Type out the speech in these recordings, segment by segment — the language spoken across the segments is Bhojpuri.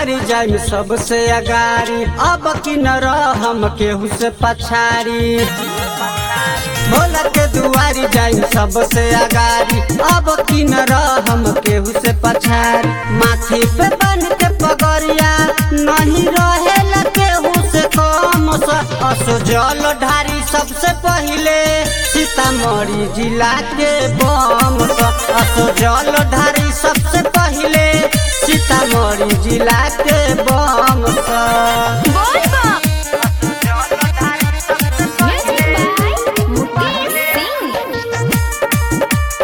दुआरी जाई सबसे अगारी अब की न हम केहू से पछाड़ी भोला के दुआरी जाई सबसे अगारी अब की न हम केहू से पछाड़ी माथी पे बन के पगरिया नहीं रहे केहू से कम सा असो जल ढारी सबसे पहिले सीतामढ़ी जिला के बम सा असो जल ढारी सबसे पहिले सीतामढ़ी जिला के बम सा बोल बा म्यूजिक बाय मुकेश सिंह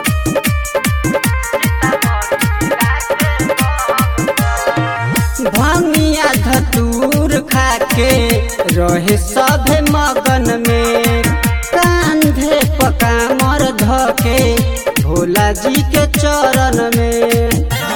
भंगिया धतूर खाके रहे सभे मगन में कांधे पकामर धके भोला जी के चरण में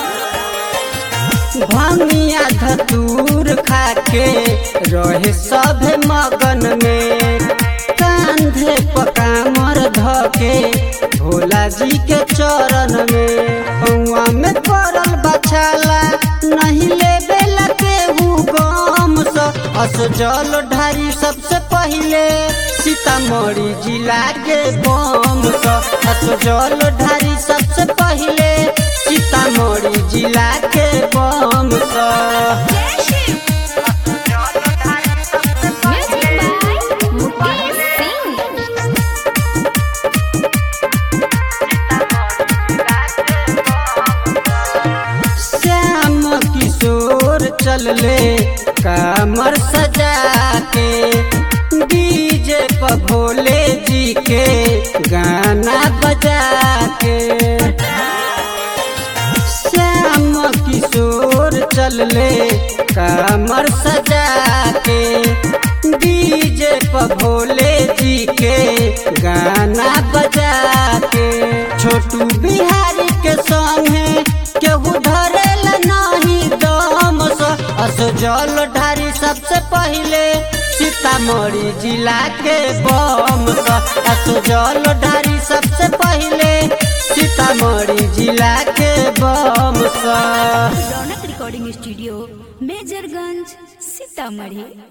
भंगिया धतूर खाके रहे सभे मगन में कांधे पकामर धके भोला जी के चरण में पौआ में पड़ल बछाला नहीं लेबे केहू गम स अस जल ढारी सबसे पहिले सीतामढ़ी जिला के बम स अस जल ढारी सबसे पहिले सीतामढ़ी जिला के बम स म्यूजिक बाय मुकेश सिंह श्याम किशोर चलले कामर सजा के डीजे पर भोले जी के गाना बजा के श्याम किशोर चलले कामर सजा के डीजे पर भोले जी के गाना बजा के छोटू बिहारी के संगे केहू धरेला नहीं दम स अस जल ढारी सबसे पहिले सीतामढ़ी जिला के बम स अस जल ढारी सबसे पहिले सीतामढ़ी जिला के बम स रौनक रिकॉर्डिंग स्टूडियो मेजरगंज सीतामढ़ी